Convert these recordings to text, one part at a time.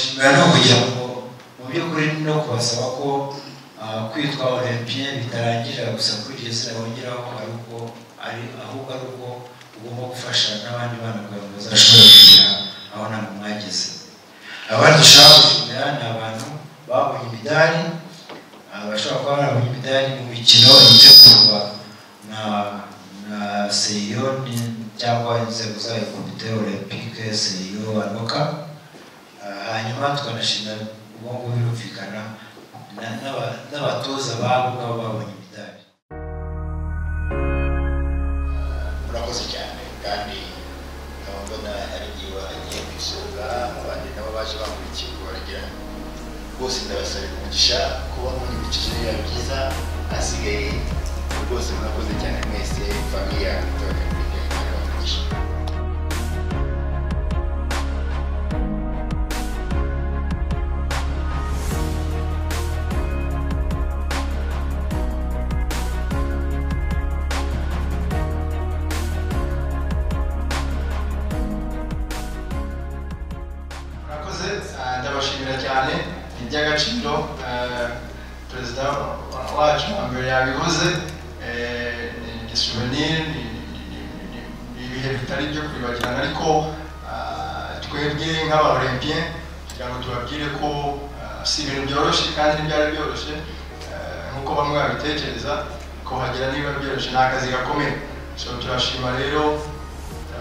kugira ngo mu by'ukuri no kubasaba ko kwitwa olympier bitarangirira gusa kuri iryo zina bongeraho ko ari uko ari ahubwo ari uko ugomba gufasha n'abandi bana kugira ngo bazashobore kugira aho ntabwo mwageze abandi ushaka gushimira ni abantu babonye imidari bashobora kuba barabonye imidari mu mikino itegurwa na na seyo cyangwa inzego zayo komite olympique seyo anoka hanyuma tukanashimira ubwo ngubwo birumvikana n'abatoza babo ngabo babonye imidari murakoze cyane kandi nkabona hari igihe wagiye kwisura abandi nabo baje bamurikiye baragira rwose ndabasabira umugisha kuba muri ibice yawe byiza hasigaye rwose murakoze cyane mwese famiye yawe itora umugisha murakoze eh, ndabashimira cyane ni iby'agaciro eh, perezida wacu na mbere yabivuze eh, ni ni souvenir ni ni- ni- ni- ni ibihe bitari ibyo kwibagirana ariko ah, twebwe nk'abaolimpien kugira ngo tubabwire ko ah, si ibintu byoroshye kandi ntibyari byoroshye eh, nk'uko bamwe babitekereza kuhagera niba byoroshye ni akazi gakomeye so turashima rero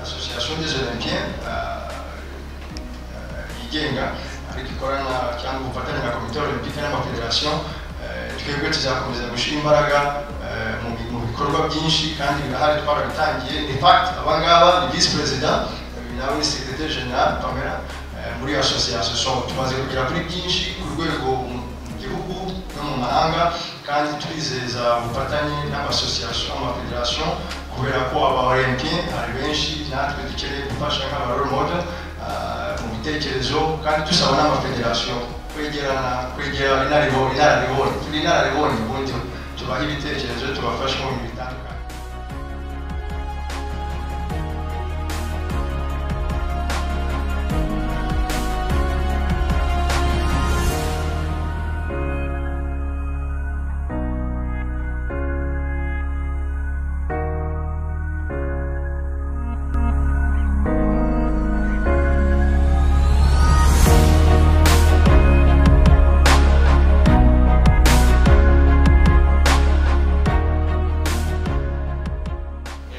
association des olympiens ah, eh, yigenga ariko ikorana cyangwa ubufatanye na komite olympique n'amafederasiyo eh, twebwe tuzakomeza gushyira imbaraga eh, mu bi- mu bikorwa byinshi kandi birahari twarabitangiye in fact abangaba ni visi perezida eh, nawe ni secretaire general pamela eh, muri association so tumaze kugera kuri byinshi ku rwego mu mu gihugu no mu mahanga kandi turizeza ubufatanye n'amasosiyasiyo amafederasiyo kubera ko abaorenti ari benshi natwe dukeneye gufasha nk'abaroromode mu bitekerezo kandi dusaba n'amafederasiyo kwegerana kwegera inararibonye inararibonye turi inararibonye ubundi tubaha ibitekerezo tubafashe mu bintu bitandukanye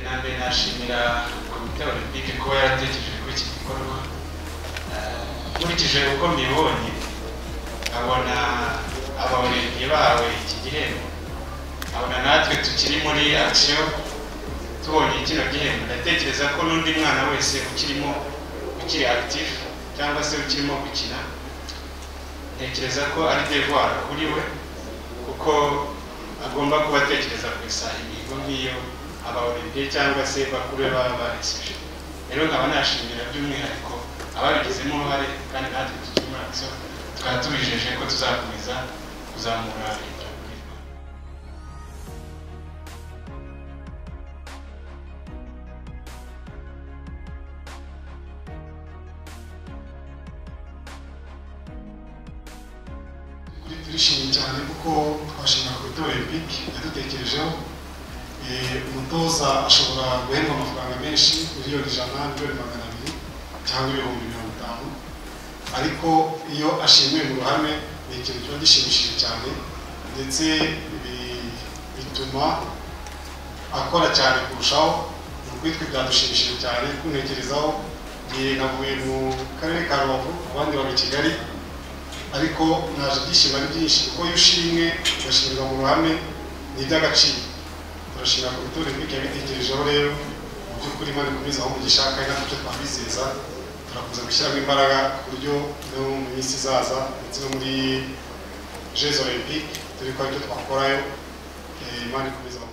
na mbere nashimira komite olympique kuba yaratekereje kuri iki gikorwa Eh, nkurikije uko mbibonye nkabona abaolimpiye bahawe iki gihembo nkabona natwe tukiri muri action tubonye kino gihembo ndatekereza ko n'undi mwana wese ukirimo ukiri actif cyangwa se ukirimo gukina ntekereza ko ari devoir kuri we kuko agomba kuba atekereza ku isaha imihigo nk'iyo abaolympiye cyangwa se bakuru be baba bareseje rero nkaba nashimira by'umwihariko ababigizemo uruhare kandi natwe tukiri muri action tukaba tubijeje ko tuzakomeza kuzamura leta y'u Rwanda kuri turishimye cyane kuko twashimira komite olympique yadutekerejeho Eh, umutoza ashobora guhembwa amafaranga menshi miliyoni ijana miliyoni magana abiri cyangwa ibihumbi mirongo itanu ariko iyo ashimiwe mu ruhame ni ikintu kiba gishimishije cyane ndetse bi- bituma akora cyane kurushaho ni ukuri twe byadushimishije cyane kuntekerezaho Ngiye navuye mu karere ka rubavu abandi baba i kigali ariko naje ibyishimo ari byinshi kuko iyo ushimwe ugashimirwa mu ruhame ni iby'agaciro turashimira komite olympique yabitekerejeho rero mu by'ukuri imana ikomeze aho umugisha kandi natwe icyo twabizeza turakomeza gushyiramo imbaraga ku buryo no mu minsi izaza ndetse no muri jeux olympique turi ko aricyo twakorayo Eh, imana ikomeze